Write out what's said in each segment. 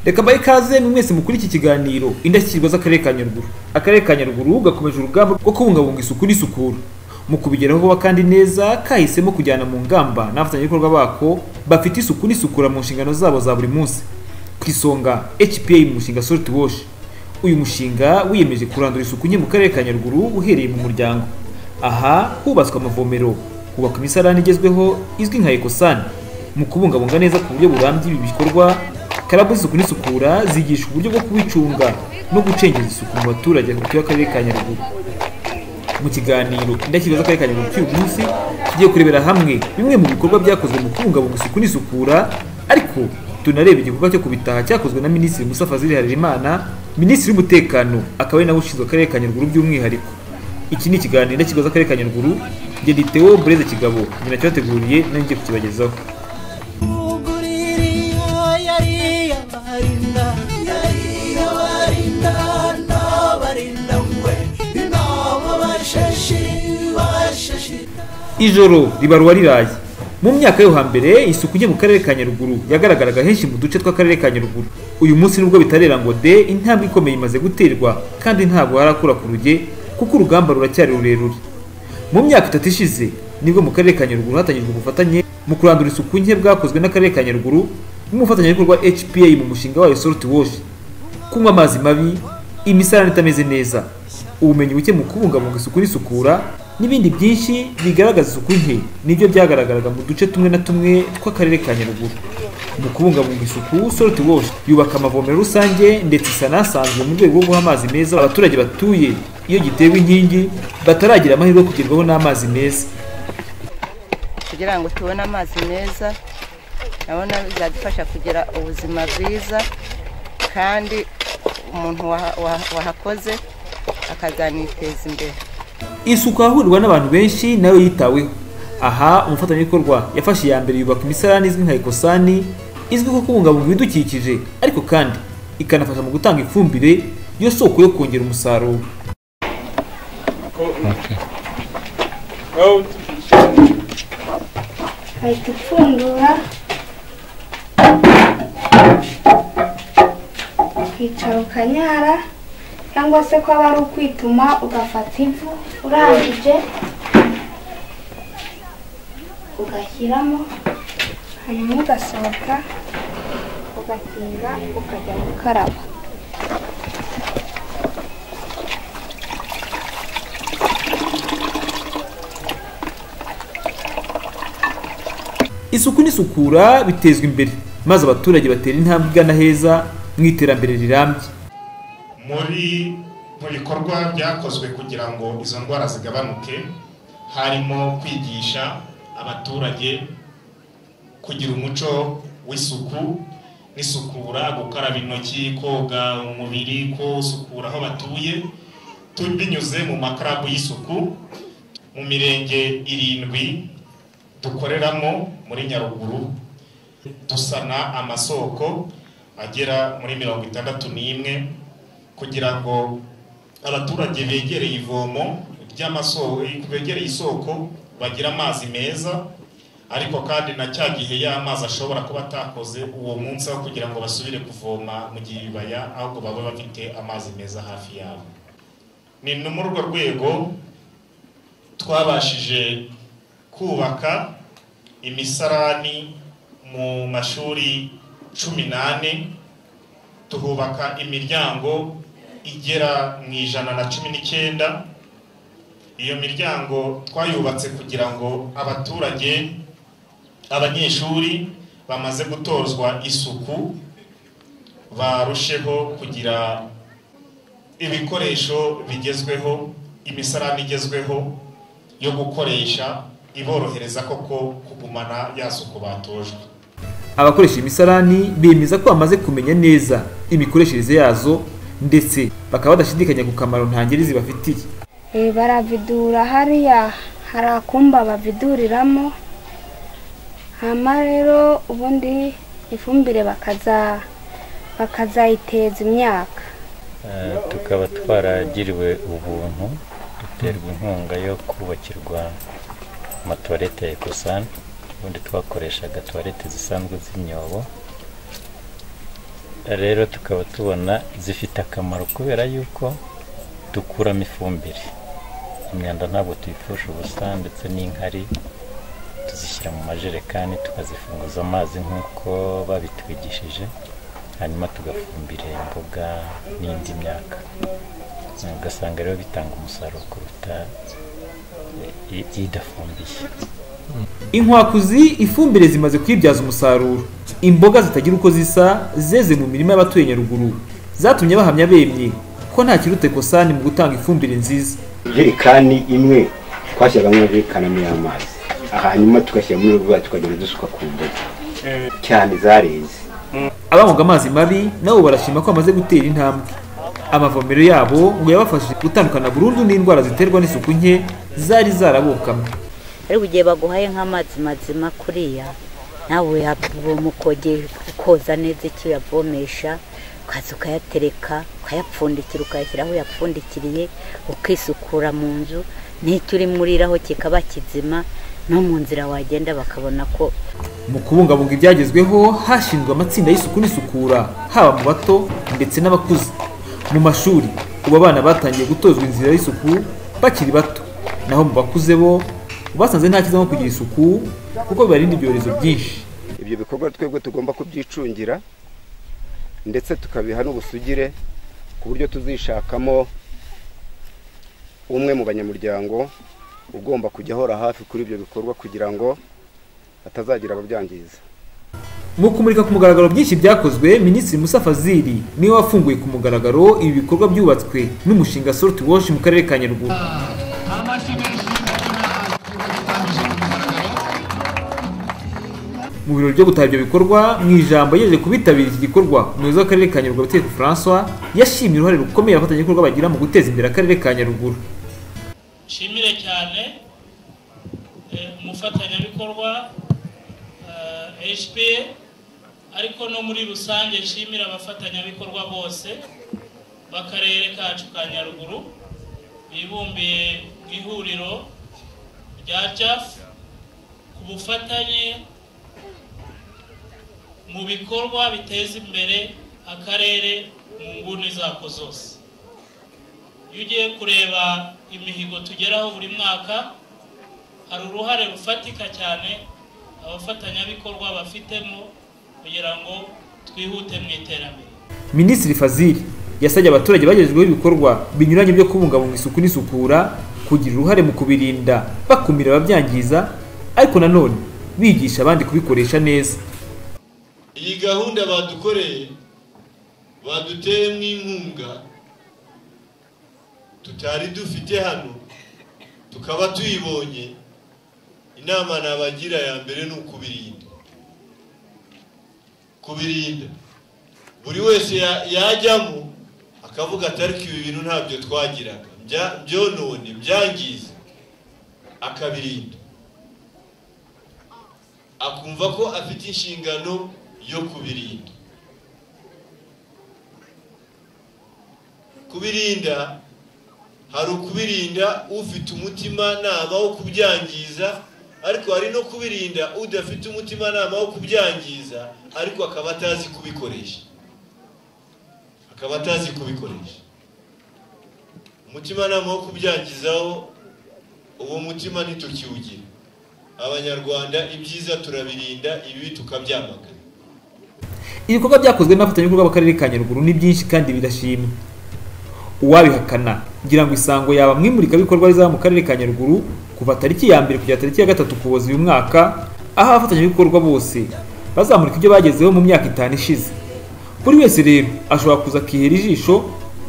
reka bahe ikaze mu mwese mukuri iki kiganiro indashyikirwa z'akarere ka nyaruguru akarere ka nyaruguru gakomeje urugamba rwo kubungabunga isuku n'isukura mu kubigeraho vuba kandi neza kahisemo kujyana mu ngamba n'abafatanyabikorwa bako bafite isuku n'isukura mu nshingano zabo za buri munsi ku isonga hpa mu mushinga solid wash uyu mushinga wiyemeje kurandura isuku nke mu karere ka nyaruguru uhereye mu muryango aha hubatswe amavomero hubakwa imisarani igezweho izwi nka ekosani mu kubungabunga neza ku buryo burambye ibi bikorwa karabu z'isuku n'isukura zigisha uburyo bwo kubicunga no gucengeza isuku mu baturage batuye akarere ka nyaruguru mu kiganiro indashyikirwa z'akarere ka nyaruguru cy'uyu munsi tugiye kurebera hamwe bimwe mu bikorwa byakozwe mu kubungabunga isuku n'isukura ariko tunareba igikorwa cyo kubitaha cyakozwe na minisitiri musa fazil harerimana minisitiri w'umutekano akaba ari nawe ushinzwe akarere ka nyaruguru by'umwihariko iki ni ikiganiro indashyikirwa z'akarere ka nyaruguru njye ni Theo bureze kigabo njye nacyateguriye nanjye ngiye kukibagezaho ijoro ribarwa riraye mu myaka yo hambere isuku nke mu karere ka nyaruguru yagaragaraga henshi mu duce tw'akarere ka nyaruguru uyu munsi nubwo bitarera ngo de intambwe ikomeye imaze guterwa kandi ntabwo harakura ku ruge kuko urugamba ruracyari rurerure mu myaka itatu ishize nibwo mu karere ka nyaruguru hatangijwe ubufatanye mu kurandura isuku nke bwakozwe n'akarere ka nyaruguru n'umufatanyabikorwa hpa mu mushinga wayo salt wash kunywa amazi mabi imisarane itameze neza ubumenyi buke mu kubungabunga isuku n'isukura n'ibindi byinshi bigaragaza isuku nke nibyo byagaragaraga mu duce tumwe na tumwe tw'akarere ka nyaruguru mu kubungabunga isuku salt wash yubaka amavomero rusange ndetse isanasanzwe mu rwego rwo guha amazi meza abaturage batuye iyo gitewe inkingi bataragira amahirwe yo kugerwaho n'amazi meza kugira ngo tubone amazi meza nabona bizadufasha kugira ubuzima bwiza kandi umuntu wahakoze akazaniteza imbere isuku ahahurirwa n'abantu benshi nayo yitaweho aha umufatanyabikorwa yafashe iya mbere yubaka imisarani izwi nka ekosani izwiho kubungabunga ibidukikije ariko kandi ikanafasha mu gutanga ifumbire yo soko yo kongera umusaruro ahita ipfundura ukicara ukanyara cyangwa se ko aba ari ukwituma ugafata ivu urangije ugashyiramo hanyuma ugasohoka ugakinga ukajya gukaraba isuku n'isukura bitezwa imbere maze abaturage batera intambwe igana heza mu iterambere rirambye muri mu bikorwa byakozwe kugira ngo izo ndwara zigabanuke harimo kwigisha abaturage kugira umuco w'isuku n'isukura gukaraba intoki koga umubiri gusukura aho batuye binyuze mu makarabu y'isuku mu mirenge irindwi dukoreramo muri nyaruguru dusana amasoko agera muri mirongo itandatu n'imwe kugira ngo abaturage begereye ivomo ry'amasoko begereye isoko bagira amazi meza ariko kandi na cya gihe y'amazi ashobora kuba atakoze uwo munsi aho kugira ngo basubire kuvoma mu gihe bibaya ahubwo baba bafite amazi meza hafi yabo ni muri urwo rwego twabashije kubaka imisarani mu mashuri cumi n'ane tuhubaka imiryango igera mu ijana na cumi n'icyenda iyo miryango twayubatse kugira ngo abaturage abanyeshuri bamaze gutozwa isuku barusheho kugira ibikoresho bigezweho imisarani igezweho yo gukoresha iborohereza koko kugumana ya suku batojwe abakoresha imisarani bemeza ko bamaze kumenya neza imikoreshereze yazo ndetse bakaba badashidikanya ku kamaro ntangirizi bafitiye baravidura hariya hari akumba baviduriramo hama rero ubundi ifumbire bakazayiteza imyaka tukaba twaragiriwe ubuntu duterwa inkunga yo kubakirwa amatorete ya ekusani ubundi twakoreshaga tuwarete zisanzwe z'imyobo rero tukaba tubona zifite akamaro kubera yuko dukuramo ifumbire imyanda ntabwo tuyipfusha ubusa ndetse n'inkari tuzishyira mu majerekani tukazifunguza amazi nk'uko babitwigishije hanyuma tugafumbira imboga n'indi myaka ugasanga rero bitanga umusaruro kuruta i- idafumbiye inkwakuzi ifumbire zimaze kwibyaza umusaruro imboga zitagira uko zisa zeze mu mirima y'abatuye nyaruguru zatumye bahamya bemye ko nta kirute kosani mu gutanga ifumbire nziza jerikani imwe twashyiragamo amajerekani y'amazi hanyuma tugashyira muri rwa tukagenda dusuka ku mbuga cyane zareze abangaga amazi mabi nabo barashima ko bamaze gutera intambwe amavomero yabo ngo yabafashije gutandukana burundu n'indwara ziterwa n'isuku nke zari zarabokamwe ariko igihe baguhaye nk'amazi mazima kuriya nawe uyavoma ukogera ukoza neza icyo uyavomesha ukaza ukayatereka ukayapfundikira ukayashyira aho uyapfundikiriye ukisukura mu nzu n'icyo uri muriraho kikaba kizima no mu nzira wagenda bakabona ko mu kubungabunga ibyagezweho hashinzwe amatsinda y'isuku n'isukura haba mu bato ndetse n'abakuze mu mashuri ubu abana batangiye gutozwa inzira y'isuku bakiri bato naho mu bakuze bo basanze nta cyiza nko kugira isuku kuko bibarinda ibyorezo byinshi ibyo bikorwa twebwe tugomba kubyicungira ndetse tukabiha n'ubusugire ku buryo tuzishakamo umwe mu banyamuryango ugomba kujya ahora hafi kuri ibyo bikorwa kugira ngo hatazagira ababyangiza mu kumurika ku mugaragaro byinshi byakozwe minisitiri musa fazili niwe wafunguye ku mugaragaro ibi bikorwa byubatswe n'umushinga sort wash mu karere ka nyaruguru mu birori byo gutaha ibyo bikorwa mu ijambo yeje kubitabira iki gikorwa umuyobozi w'akarere ka nyaruguru abateka francois yashimye uruhare rukomeye abafatanyabikorwa bagira mu guteza imbere akarere ka nyaruguru nshimire cyane eh, umufatanyabikorwa eh, HPA ariko no muri rusange nshimire abafatanyabikorwa bose b'akarere kacu ka Nyaruguru bibumbiye mu ihuriro rya JAF ku bufatanye mu bikorwa biteza imbere akarere mu nguni zako zose iyo ugiye kureba imihigo tugeraho buri mwaka hari uruhare rufatika cyane abafatanyabikorwa bafitemo kugira ngo twihute mu iterambere minisitiri fazili yasabye abaturage bagejejweho ibikorwa binyuranye byo kubungabunga isuku n'isukura kugira uruhare mu kubirinda bakumira ababyangiza ariko nanone bigisha abandi kubikoresha neza iyi gahunda badukoreye baduteyemo inkunga tutari dufite hano tukaba tuyibonye inama nabagira ya mbere ni ukubirinda kubirinda buri wese ya- yajyamo akavuga ati ariko ibi bintu ntabyo twagiraga bya- byonone byangiza akabirinda akumva ko afite inshingano yo kubirinda kubirinda hari ukubirinda ufite umutimanama wo kubyangiza ariko hari no kubirinda udafite umutimanama wo kubyangiza ariko akaba atazi kubikoresha akaba atazi kubikoresha umutimanama wo kubyangizaho uwo mutima ntitukiwugira abanyarwanda ibyiza turabirinda ibibi tukabyamagana ibikorwa byakozwe n'abafatanyabikorwa b'akarere ka nyaruguru ni byinshi kandi birashimwa uwabihakana ngira ngo isango yaba mu imurikabikorwa rizaba mu karere ka nyaruguru kuva tariki ya mbere kugera tariki ya gatatu kuboza uyu mwaka aho abafatanyabikorwa bose bazamurika ibyo bagezeho mu myaka itanu ishize buri wese rero ashobora kuza akihera ijisho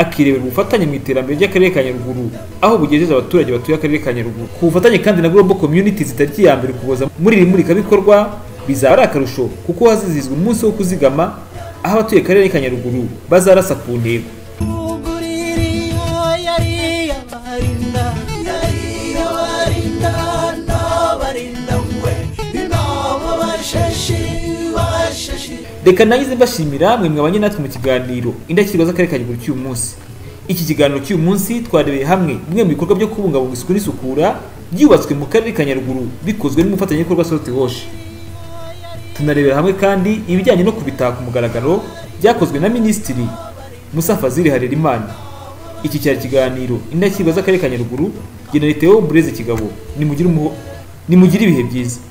akirebera ubufatanye mu iterambere ry'akarere ka nyaruguru aho bugejeje abaturage batuye akarere ka nyaruguru ku bufatanye kandi na global communities tariki ya mbere kuboza muri iri murikabikorwa bizaba ari akarusho kuko hazizihizwa umunsi wo kuzigama aho abatuye akarere ka nyaruguru bazarasa ku ntego reka nagize mbashimira mwe mwabanye natwe mu kiganiro indashyikirwa z'akarere ka nyaruguru cy'uyu munsi iki kiganiro cy'uyu munsi twarebeye hamwe bimwe mu bikorwa byo kubungabunga isuku n'isukura byubatswe mu karere ka nyaruguru bikozwe n'umufatanyabikorwa sosiyete woshe tunarebera hamwe kandi ibijyanye no kubitaka ku mugaragaro byakozwe na minisitiri musa fazili harerimana iki cyari ikiganiro indashyikirwa z'akarere ka nyaruguru genera leta y'uburezi kigabo nimugire umuho- nimugire ibihe byiza